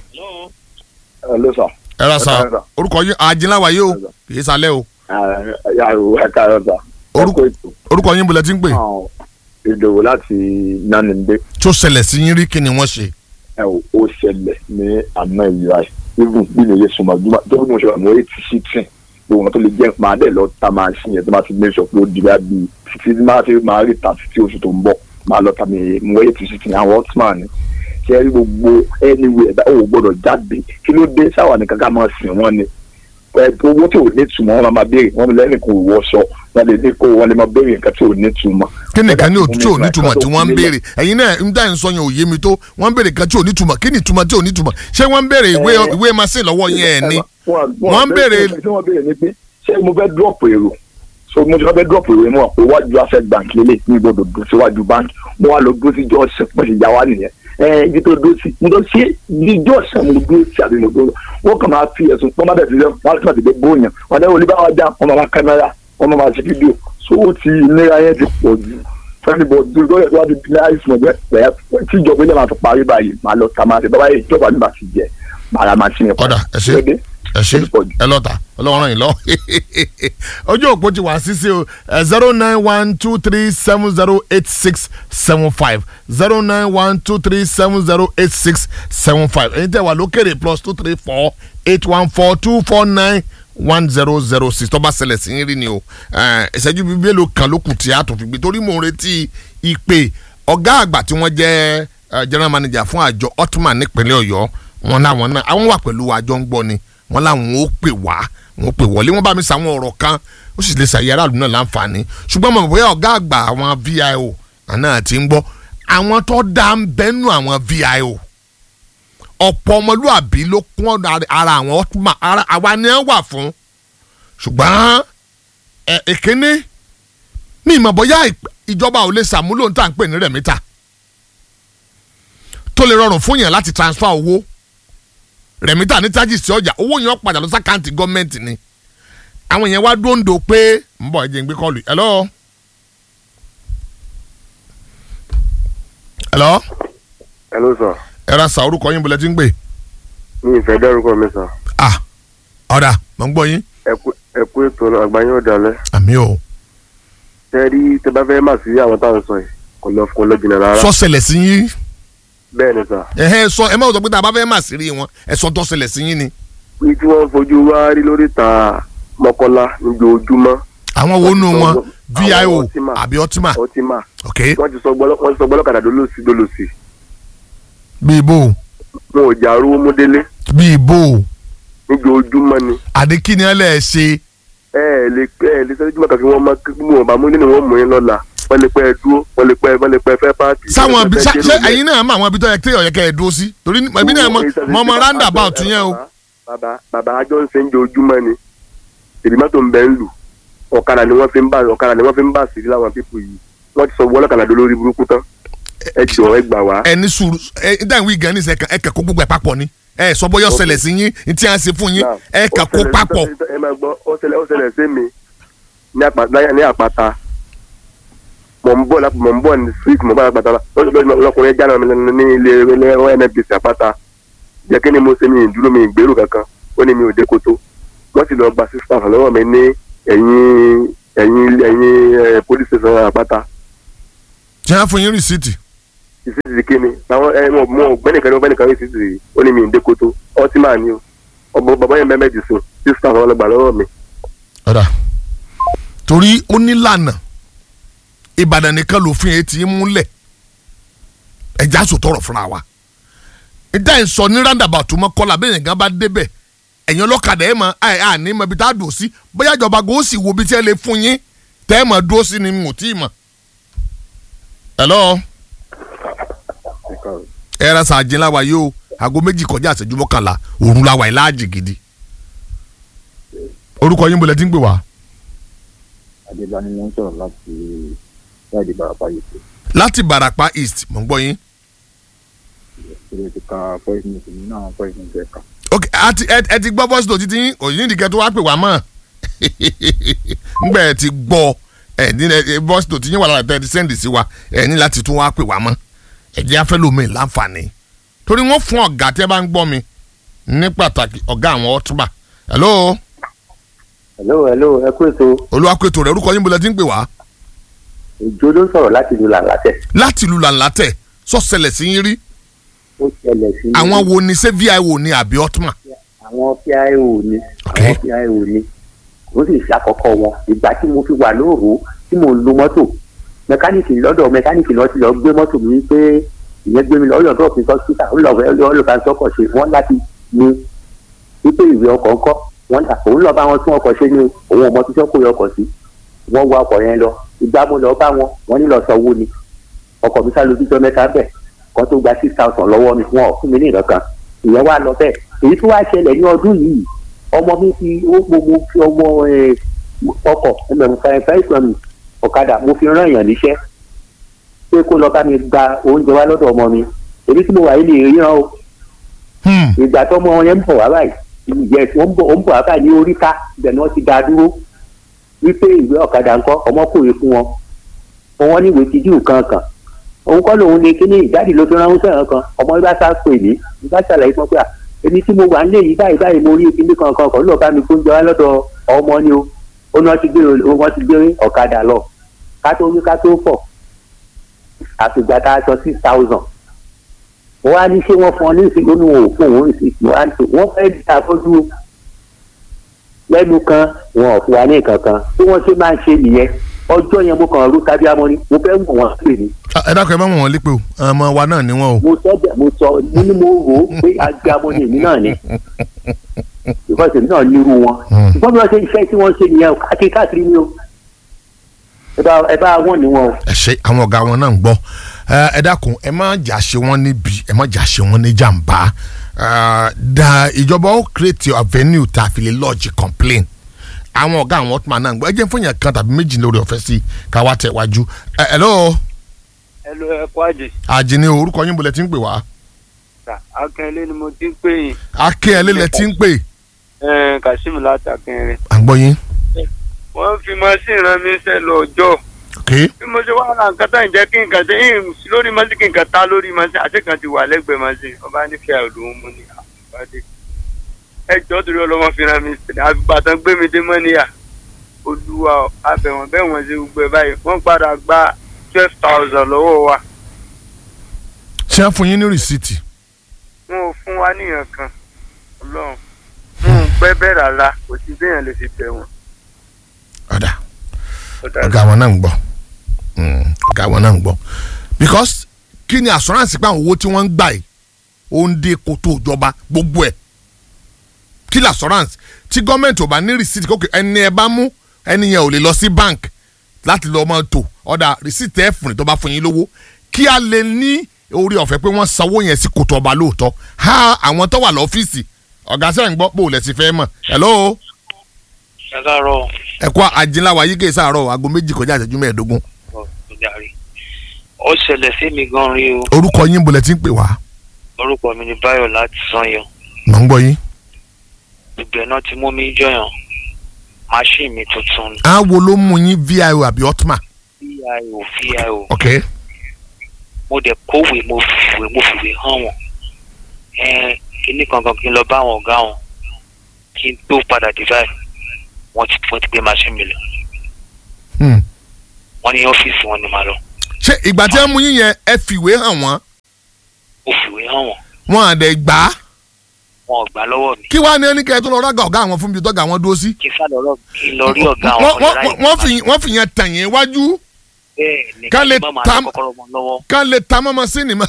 Hello sir. ẹ ra sa Ẹ káàárọ̀. orúkọ yín àjìnláwà yìí o kì í salẹ́ o yàrá ẹ káàárọ̀ sà. Orúkọ- orúkọ yín bọ̀lẹ̀ tí ń pè ìdòwò láti nánìndé tó ṣẹlẹ̀ sí yín rí kí ni wọ́n ṣe ẹ ò ó ṣẹlẹ̀ ní àná ìlú ayé even bí mi yé sùnmọ́ bí tó bí mo ṣe wà mo eighty sixteen gbogbo wọn tó lè jẹ́ máa dẹ̀ lọ ta máa ṣì yẹn tó máa ti make sure pé ó di bá bí títí máa ti máa rí ta títí oṣù tó ń bọ̀ máa lọ ta mi mo eighty sixteen àwọn hotman ni ṣe é rí gbogbo anywhere bá ò gbọ́dọ̀ jáde kí ló dé sáwà nìkan ká máa sìn wọ́n ni ẹ owó tí ò ní túmọ̀ wọn máa béèrè wọn lẹ́yìn kò wọṣọ wọn lè ní kó wọn lè máa béèrè nǹkan tí ò ní túmọ̀. kí ni kan ní òtútù ò nítumọ̀ tí wọ́n ń béèrè ẹ̀yin náà ń dá ìsọ yẹn ò yé mi tó wọ́n ń béèrè kan tí ò nítumọ̀ kí ni ìtumọ̀ tí ò nítumọ̀ ṣé wọ́n ń béèrè ìwé Eh. ìwé machine lọ́wọ́ yẹn ẹ̀ ni wọ́n wọ́n ń béèrè tí wọ́n béèrè ni pé ṣé mo fẹ́ drop èrò so mo ti fẹ́ drop èrò mo wà pé wájú access bank lélẹ̀ ní gbọdọ̀ dùn síwájú bank mo wà lọ dúró sí jọ́ọ̀sì pọ̀ sí ìyá wa nìyẹn ẹ ibi tó dúró sí mo lọ sí ní jọ́ọ̀sì mo dúró sí àbí mo dúró wọ́n kàn máa fi ẹ̀sùn pọ́n bá bẹ̀ sílẹ̀ wọ́n á ti máa bóyàn wọ́n á dẹ́ olú bá wa dá wọ́n máa máa kámẹ́rà wọ́n máa máa ṣe fídíò so ó ti ìnira yẹn ti pọ̀ jù fẹ́ni bọ̀ dúró lọ́yẹ̀ tó wá ti ní àìsàn ọ̀gbẹ́ pẹ́ tí ìjọba ilé máa fi parí báyìí máa lọ ta máa ṣe bábá yìí ìjọba ní máa ti jẹ màrà máa ti yẹn ọ̀dà ẹ ṣe ẹ ṣe ẹ lọ́ta ọlọ́run ràn yín lọ. ojú òpó ti wà sísè o zero nine one two three seven zero eight six seven five zero nine one two three seven zero eight six seven five ẹ̀yin tẹ́ wà lókèrè plus two three four eight one four two four nine one zero zero six tọ́ba ṣẹlẹ̀ sí yín rí ni o Eh, ìṣẹ́jú bíi mélòó kan ló kù tí a tún fi gbé torí mò ń retí ìpè ọ̀gá àgbà tí wọ́n jẹ́ eh, general manager fún àjọ ottoman nípínlẹ̀ ọ̀yọ́ wọn láwọn náà àwọn wà pẹ̀lú àjọ ń gbọ́ ni wọn láwọn ó pè wá wọn ó pè wọlé wọn bá mi sàwọn ọ̀rọ̀ kan ó sì lè ṣàyẹ aráàlú náà láǹfààní ṣùgbọ́n mo mọ̀ bóyá ọ̀gá àgbà àwọn vio náà ti ń gbọ́ àwọn tó dá ń bẹ́nu àwọn vio ọ̀pọ̀ ọmọlúàbí ló kún ọ̀dọ̀ ara àwọn ottoman ara àwa ni wọ́n wà fún ṣùgbọ́n ẹ èkéné mi ìmọ̀ bóyá ìp- ìjọba ò lè ṣàmúlò ní tà ń pè ní rẹ̀mítà tó lè rọrùn fún yẹn láti transfer owó rẹ̀mítà ní charges sí ọjà owó yẹn ó padà lọ sí àkáǹtì gọ́ọ̀mẹ̀ntì ni àwọn yẹn wá dóńdó pé ń bọ̀ ẹ jẹ́ ń gbé kọ́ọ̀lù yìí. hello. hello. hello sir ẹ ra sa orúkọ yín bọ̀lẹ́ tí ń gbé. mi ìfẹ́ dárúkọ mi sir ah ọ̀dà mọ̀ ń gbọ́ yín. ẹ kú- ẹ kú ètò àgbáyé ọ̀dàlẹ̀ àmì o. tẹ́ rí tẹ́ bá fẹ́ mà sí àwọn táwọn sọ yìí kò lọ kò lọ jìnnà rárá sọ ṣẹlẹ̀ sí yín. bẹ́ẹ̀ ni sir ẹ̀hẹ́ sọ ẹ má sọ pé tá a bá fẹ́ mà sí rí wọn ẹ sọ tó ṣẹlẹ̀ sí yín ni. ní tí wọ́n fojú wá rí lórí ta mọ́kànlá lójoojúmọ́ àwọn wo nù wọn vio Àwọn Ultima. àbí ọtíma ọtíma ok wọ́n ti sọ gbọ́lọ́ wọ́n ti sọ gbọ́lọ́kadà dolóòsì dolóòsì bí ibo wọn ò jà rówó mú délé bí ibo níjoojúmọ́ ni àdékìní ẹ lẹ ṣe ẹ ẹ lè ẹ ẹ lè sẹ́jú mọ́kà kí wọ́n má kí wọ́n bá mú nínú wọn mú yín lọ́la wọ́n lè pẹ́ dúró wọ́n lè pẹ́ wọ́n lè pẹ́ fẹ́ pààtì. sáwọn ibi Wọ́n lè ṣá pẹ́ ṣé dé ẹ̀yin náà mọ àwọn ibi tó yẹ kí ọ̀yẹ́ kẹ́ ẹ dúró sí torí ẹbí náà mọ mọ ọmọ roundabout yẹn o bàbá bàbá àjọ ń ṣe ń jojúmọ́ ni èdè mọ́tò ń bẹ́ ń lù ọ̀kadà ni wọ́n fi ń bá ọ̀kadà ni wọ́n fi ń bá sí láwọn pípù yìí wọ́n ti sọ wọ́n lọ́kadà dó lórí burúkú tán ẹ jọ ẹ gbà wá. ẹni sùúrù ẹ dáhùn wí gan ní sẹ ẹ kẹ kó gbogbo ẹ papọ̀ ni ẹ sọ bóyá ọ̀sẹ̀lẹ̀ sí yín ní tí a ṣe fún yín ẹ kẹ kó papọ̀ ẹ máa gbọ́ ó ṣẹlẹ̀ ó ṣẹlẹ̀ sí mi ní àpá- láyà- ní àpáta mọ̀ ń bọ̀ lápò mọ̀ ń bọ̀ ní street mọ̀ ń bọ̀ lápáta lọ́kùnrin jáná mi lẹ́nu ní ilé ilé nnpc àpáta jẹ́ kí ni mo ṣe mi ìdúró mi ìgbérò kankan ó ní mi ò dé koto wọ́n sì lọ gba six thousand lọ́wọ́ mi ní ẹ̀yìn ẹ̀yìn ẹ̀yìn eh, police station àpáta tí wọ́n fún yín rìsíìtì ìsísì kí ni àwọn ẹ mọ mọ gbẹ́nìkan ní gbẹ́nìkan ní ìsísì ó ní mi ń dé koto ọtí máa ní o ọmọ bàbá yẹn mẹ́mẹ́jì sùn six thousand ọlọ́gbà lọ́wọ́ mi. ọ̀dà torí ó nílànà ìbàdàn nìkan lòfin yẹn ti ń múlẹ̀ ẹ̀já sòtọ̀rọ̀ fúnra wa ìdá ẹ̀ sọ ní roundabout mọ́ kọ́lá bẹ́ẹ̀ yẹn gan bá débẹ̀ ẹ̀yin ọlọ́kadà ẹ̀ mọ̀ ẹ̀ à ní mọ̀ ibi tá a dùn sí bóyá ìjọba kò sì wo ibi tí ẹ lè fún yín tẹ́ ẹ mọ̀ dúró sí ni mo tí ì mọ̀. hello ẹ ra sàájì láwa yìí o aago méjì kọjá àṣẹjú mọ́kànlá òru la wà yìí láàjì gidi orúkọ yín bolẹ̀ tí ń pè wá. adébáni ló ń sọ̀rọ̀ láti láti barapa yìí pé láti barapa east mọ̀ ń gbọ́ yín. ìṣòro ti ka poison ti ní náà poison ti ẹ̀ka. ok àti ẹ ẹ ti gbọ́ voice note títí yín òyìn ìdíkẹ́ tó wá pè wá mọ́ ngbẹ́ ẹ ti gbọ́ ẹ ní ẹ voice note yín wà lára tẹ́ ẹ ti send sí wa ẹ ní láti tún wá pè wá mọ́ ẹ jẹ́ afẹ́ lómi láǹfààní torí wọ́n fún ọ̀gá tí ẹ bá ń gbọ́ mi ní pàtàkì ọ̀gá àwọn ọ̀túnbà hello hello hello ẹ kú ètò olúwakùtò rẹ̀ orúkọ yín bolẹ̀ tí ń pè wá ìjó ló ń sọ̀rọ̀ láti ìlú làǹlàtẹ̀ láti ìlú làǹlàtẹ̀ sọ́sẹ̀lẹ̀ sí yín rí ó ṣẹlẹ̀ sí àwọn wo ni ṣé vio ni àbí ọ̀túnmà àwọn pio ni àwọn pio ni ó sì ṣàkọ́kọ́ wọn ìgbà tí mo fi wà lóòrò tí mo ń lo mọ́tò mẹkáníìkì lọ́dọ̀ mẹkáníìkì lọ́ọ́ ti lọ́ọ́ gbé mọ́tò mi pé ìyẹn gbé mi lọ́ọ́ yọ̀dọ̀ òfin sọ́sítà ó lọ́ọ́ lọ́ọ́ sọ́kọ̀ ṣe wọ́n láti ní wípé ìwé ọkọ̀ ńkọ́ wọ́n dà òun lọ́ọ́ bá wọn tún ọkọ̀ ṣe ní òun ọmọ tó sọ́kò ọkọ̀ sí wọ́n wá ọkọ̀ yẹn lọ ìgbà mo lọ́ọ́ bá wọn wọ́n ní lọ́ọ́ sanwó ni ọkọ̀ mi sálọ bíjọ́ mẹ́ta bẹ̀ kan tó gba six thousand lọ́wọ́ mi wọn ò fún mi ní ìrọ̀kan ìyẹn wá lọ bẹ́ẹ̀ èyí tó wá ṣẹlẹ̀ ní ọdún yìí ọmọ mi fi ó gbogbo fi ọmọ ọkọ̀ ẹgbẹ̀rún fẹ́ẹ́ mi ọ̀kadà mo fi rán èèyàn níṣẹ́ pé kó lọ bá mi gba oúnjẹ wá lọ́dọ̀ ọmọ mi èmi tí mo wà yìí lè ríran o ìgbà tó ọmọ yẹn ń bọ̀ wá báyìí ìyẹn ó ń bọ̀ ó ń bọ̀ wá báyìí ní oríta ibẹ̀ ni wọ́n ti dá a dúró wípé ìwé ọ̀kadà ńkọ́ ọmọ kòwé fún wọn wọn ní ìwé tìjú kankan òun kọ́ lòun ní kíní ìdádì ló fi ránwó sẹ́yìn kan ọmọ ibà sá pè mí ibà ṣàlàyé fún pé à èmi tí mo wà nílé yìí báyìí báyìí mo rí kíní kankan kan lọ́ọ́ bá mi fún jẹ wá lọ́dọ̀ ọmọ ni o ó ní wọ́n ti gbé wọ́n ti gbé ọ̀kadà lọ ká tó wí ká tó fọ̀ àfìgbà tá a sọ six thousand wọ́n á ní ṣé wọ́n fún ọ ní ìsìn lónìí wọn ò fún òun ìsìn wọ́n á ní wọ́n fẹ́ dá afọ́jú lẹ́nu kan wọn ò fún wa ní nǹkan kan bí wọ́n ṣe máa ń ṣe nìyẹn ọjọ́ yẹn mo kàn rú tábí amọ́ni mo fẹ́ mọ̀ wọ́n pè ní. ẹ dákun ẹ má mọ̀ wọ́n lípè o ọmọ wa náà ni wọ́n o. mo sọ bẹ́ẹ̀ mo sọ mo ní mo rò ó pé agbe amọ́ni èmi náà ni because èmi náà nírú wọn ṣùgbọ́n bí wọ́n ṣe iṣẹ́ tí wọ́n ṣe nìyẹn káàkiri káàkiri ni o ẹ bá ẹ bá wọn ni wọn o. ẹ ṣe àwọn ọ̀gá wọn náà ń gbọ́ ẹ dákun ẹ má jà ṣe wọn níbi ẹ má jà ṣe wọn ní jàǹbá da ìjọba ó create avenue tá a fi lè lodge complain àwọn ọ̀gá àwọn ọ̀tún náà ń gbọ́ ẹ jẹ́ fún yàn kan tàbí méjì lórí ọ̀fẹ́ sí ká wá tẹ̀ wájú ẹ hello. hello ẹ kú àjè. àjìní orúkọ yín bolẹ̀ tí ń pè wá. akínyẹlé ni mo ti ń pè yín. akínyẹlé lẹ ti ń pè. ẹ kàṣímù láti akínyẹlé. à ń gbọ́ yín. wọ́n fi machine rán mi sẹ́ lọ ọjọ́. bí mo ṣe wá ra nǹkan tá ìjẹ́ kí nǹkan ṣe yín lórí machine kí nǹkan ta lórí machine àti kan ti wà lẹ́gbẹ̀ẹ́ machine ọba nífẹ̀ẹ́ àlòun mú ni àbúrò ẹjọ́ torí ọlọ́mọ fìràn mi àbàtàn gbé mi dé mọ́níyà olúwa abẹ̀wọ̀n bẹ́ẹ̀ wọ́n ṣe gbogbo ẹ̀ báyìí wọ́n padà gba twelve thousand lọ́wọ́ wa. ṣé ẹ fún yín ní rìsíìtì. wọn ò fún wa níyàn kan ọlọ́run wọn ò pẹ́ bẹ́ẹ̀ rárá kò sí béèyàn lè fi bẹ̀ wọ́n. ọ̀dà ọ̀gá wọn náà ń gbọ́ ọ̀gá wọn náà ń gbọ́ because kí ni assurance pé àwọn owó tí wọ́n ń gbà yìí ó ń dé kótó ìjọba gbogbo ẹ̀ kill assurance tí gọ́ọ̀mẹ̀ntì ò bá ní receipt kókè ẹni ẹ bá mú ẹni yẹn ò lè lọ sí bank láti lọ́ọ́ máa tò ọ̀dà receipt ẹ̀ fún tó bá fún yín lówó kí a lè ní orí ọ̀fẹ́ pé wọ́n sanwó yẹn sí kòtò ọba lóòótọ́ ha àwọn tó wà lọ́fíìsì ọ̀gá sẹ́yìn gbọ́ pò lẹ̀ sí fẹ́ mọ̀ hello. ẹ káàárọ̀. ẹ kó àjìnláwa yíké sáàárọ̀ aago méjì kọjá ìṣẹ́jú mẹ́ẹ̀ẹ́dógún. ó ṣẹlẹ̀ sí mi gan rí o. orúkọ yín bolẹ̀ tí ń pè wá. orúkọ mi ni Báyọ̀ láti Sànyọ. mò ń gbọ́ yín ibẹ̀ náà ti mú mi jọyàn machine mi tuntun. á wo ló mú yín vio àbí otma. vio vio. ok. mo dẹ̀ kówèé mo fìwé mo fìwé hàn wọ́n kíní kankan kí n lọ bá àwọn ọ̀gá wọn kí n tó padà dé báyìí wọ́n ti wọ́n ti gbé machine mi lọ. wọ́n ní ọ́fíìsì wọn ni màá lọ. ṣé ṣé ìgbà tí wọ́n mú yín yẹn ẹ fìwé hàn wọ́n ó fìwé hàn wọ́n wọn àdẹ gbà á wọn ò gbà lọ́wọ́ mi kí wàá ní ẹni kẹ́ ẹ tó lọ rága ọ̀gá àwọn fún mi tọ́ga àwọn dúró sí. kí n sá lọ́rọ́ kí n lọ rí ọ̀gá àwọn wọ́n ọ̀dọ́ wọ́n- wọ́n fi wọ́n fi yẹn tàn yín wájú bẹ́ẹ̀ ni ká kí lè n má máa ta- ní kọ́kọ́rọ́ mọ́ lọ́wọ́ ká lè ta mọ́mọ́ sí ni mọ́.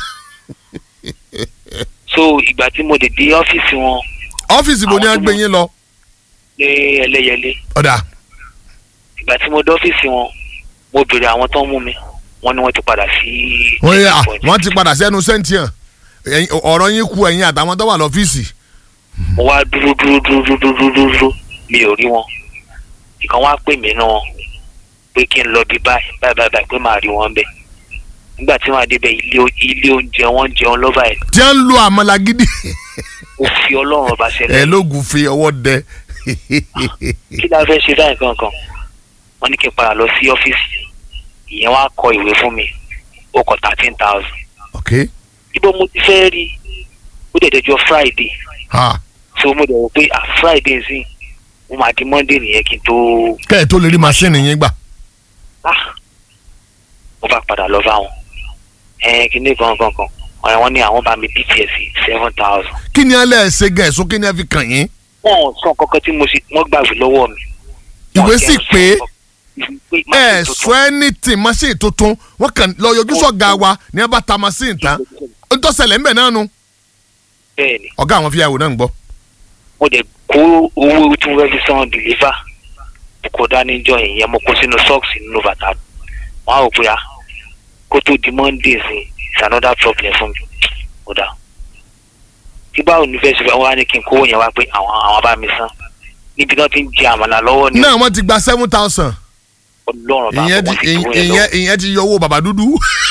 so ìgbà tí mo dé dé ọ́fíìsì wọn ọ́fíìsì bo ni a gbé yín lọ. ní ẹlẹ́yẹlé ọ̀dà ìgbà tí mo dé ọ́fíìsì wọn mo béèrè àwọn tó ń mú mi wọ́n ní wọ́n ti padà sí wọ́n yẹ à wọ́n ti padà sẹ́nu sẹ́ńtìyàn Ẹ̀yin- ọ̀rọ̀ yín ku ẹ̀yin àtàwọn tó wà lọ́fíìsì. mo wá dúró dúró dúró dúró dúró dúró dúró mi ò rí wọn ìkan wá pè mí náà pé kí n lọ bí báyìí báyìí báyìí báyìí pé màá rí wọn bẹ nígbà tí wọn adébẹ ilé o- ilé oúnjẹ wọn jẹun lọ́ba ẹ̀ tí wọ́n ń lo àmàlà gidi. ó fi ọlọ́run ọba ẹ ṣẹlẹ̀ lóògùn fi ọwọ́ dẹ. kí la fẹ́ ṣe báyìí kankan wọ́n ní kí n padà lọ sí ọ́fíìsì ìyẹn wá kọ ìwé fún mi ó kọ thirteen thousand ok ibo mo ti fẹ́ rí ó dẹ̀ dẹjọ́ friday ha so mo dẹ̀ wò pé ah friday sí mo máa di monday nìyẹn kí n tó kẹ́ ẹ̀ tó lè rí màsíìnì yín gbà. ah mo bá padà lọ bá wọn ẹ kíní kan kan kan ọ̀rẹ́ wọn ní àwọn bá mi bts seven thousand kí ni alẹ́ ẹ̀ ṣe gan ẹ̀sùn kí ni ẹ fi kàn yín. wọn ò sọ kankan tí mo ṣe wọ́n gbàgbé lọ́wọ́ mi ìwé sì pé pé ẹ sọ anything machine tuntun wọ́n kàn lọ yọjú sọ̀gá wa ní ẹ bá ta machine tán ó tó ṣẹlẹ̀ ńbẹ̀ náà nu bẹ́ẹ̀ ni ọ̀gá àwọn fíyàwó náà ń gbọ́. mo dẹ̀ kó owó tí mo fẹ́ fi san deliver mo kó dání jọ ìyẹn mo kó sínú socks nínú bàtà wọn á rò pé ah kó tó di monday sí is another problem fún mi ó dà tí báwo ni fẹ́ ṣe fẹ́ wọ́n á ní kí n kówó yẹn wá pé àwọn àwọn bá mi san níbi tí wọ́n ti ń jẹ àmàlà lọ́wọ́ ni náà wọ́n ti gba seven thousand ọlọ́run bá ìyẹn wọn ti ti kówó yẹn ìyẹn lọ́wọ́ ìyẹn ti yọ owó bàbá dúdú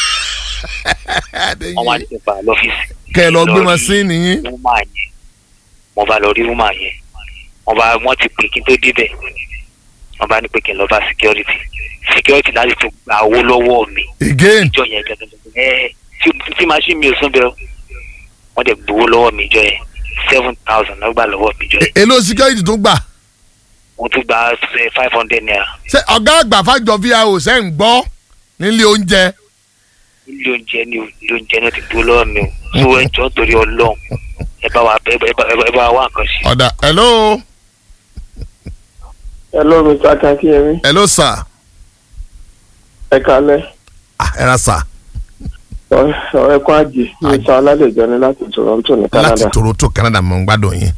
wọ́n wá ní kí n padà lọ́fíìsì kẹ́ ẹ lọ gbé rí machine yín. wúmà yẹn mo bá lọ rí wúmà yẹn wọ́n bá wọ́n ti pè kí n tó débẹ̀ wọ́n bá ní pé kí n lọ bá security security láti tún gba owó lọ́wọ́ mi again ìjọ yẹn gẹ́gẹ́ ẹ tí tí machine mi ò sún bẹ́ẹ̀ wọ́n dẹ̀ gbowó lọ́wọ́ mi ìjọ yẹn seven thousand náà gbà lọ́wọ́ mi ìjọ yẹn èló security tó gbà mo tún gba five hundred naira ṣé ọ̀gá àgbà fàjọ vio ṣe ń gbọ́ nílé oúnjẹ ilé oúnjẹ ni o ilé oúnjẹ náà ti gbowó lọ́wọ́ mi o so ẹ jọ torí ọlọ́run ẹ bá wa ẹ bá ẹ bá ẹ bá wa wá nǹkan ṣe. ọ̀dà hello hello mr akankiyemi hello sir ẹ kalẹ ah ẹ ra sir ọ̀rẹ́ kan àjì ní sa alálejò ní láti toronto ní láti canada toronto canada mo ń gbádùn yín.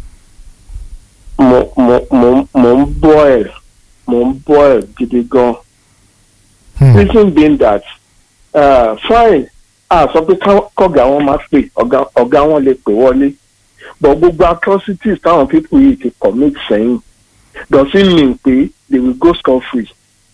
mo mo mo mo ń bọ́ ẹ̀ mo ń bọ́ ẹ̀ gidi gan reason being that uh, fine a sọ pé ká- kọ́gà wọn máa pè ọ̀gá ọ̀gá wọn lè pè wọlé but gbogbo atrocities táwọn people yìí ti commit sẹ́yìn does it mean pé they will go scot free.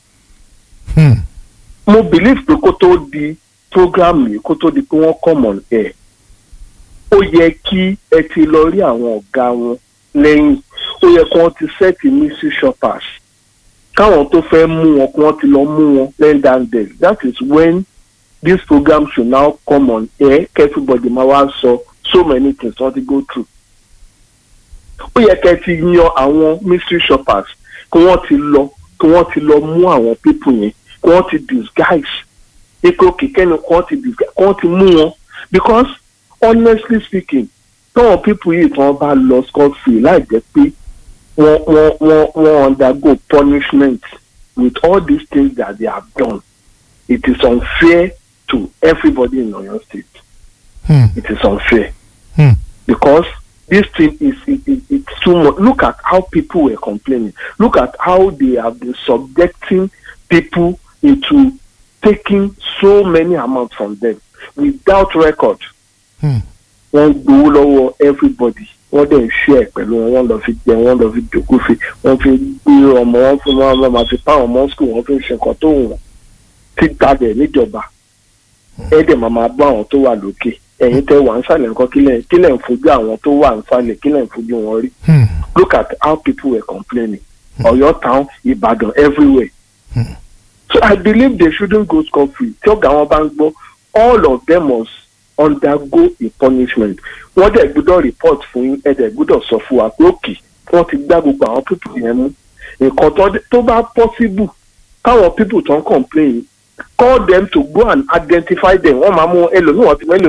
mo believe pé kó tó di program yìí kó tó di pé wọ́n come on air ó yẹ kí ẹ ti lọ rí àwọn ọ̀gá wọn lẹ́yìn ó yẹ kí wọ́n ti set mystery shoppers káwọn tó fẹ́ mú wọn kí wọ́n ti lọ mú wọn lẹ́yìn down there that is when this program should now come on air kí everybody máa wá sọ so many things wọ́n ti go through ó yẹ kẹ́ ti yan àwọn mystery shoppers kí wọ́n ti lọ kí wọ́n ti lọ mú àwọn people yẹn kí wọ́n ti disguise ipò kìkẹ́ni kí wọ́n ti disguise kí wọ́n ti mú wọn because honestly speaking táwọn people yìí tí wọ́n bá lọ scot free láì jẹ́ pé wọ́n wọ́n wọ́n wọ́n undergo punishment with all these things that they have done it is unfair to everybody in oyo state it is unfair because this thing is it, it, it's too much look at how people were complaining look at how they have been subjecting people into taking so many amounts from them without record wọ́n gbowó lọ́wọ́ everybody wọ́n dẹ̀ ń ṣe ẹ̀ pẹ̀lú wọn wọ́n lọ fi jẹ wọ́n lọ fi jòkó fi wọ́n fi gbé ọmọ wọn fún wọn wọn máa fi pa àwọn ọmọ school wọ́n fi ń ṣe nǹkan tó wù wọ́n tí gbàgbẹ́ níjọba ẹ̀ dẹ̀ máa máa bọ́ àwọn tó wà lókè ẹ̀yin tẹ́ wà ń sàlẹ̀ nǹkan kílẹ̀ kílẹ̀ ń fojú àwọn tó wà ń sàlẹ̀ kílẹ̀ ń fojú wọn rí look at how people were complaining Ọ̀yọ́ town Ìbàdàn everywhere so I believe they shouldn't go scot free tí ọ̀gá wọn bá ń gbọ́ all of them must undergo a punishment wọ́n dẹ̀ gbọ́dọ̀ report fún yín ẹ̀ dẹ̀ gbọ́dọ̀ sọ fún wa pé òkè wọ́n ti gbá gbogbo àwọn people yẹn mú nǹkan tó- tó bá possible káwọn people tó ń complain call them to go and identify them wọ́n máa mú ẹlòmíì wọ́n ti mú ẹlòmíì.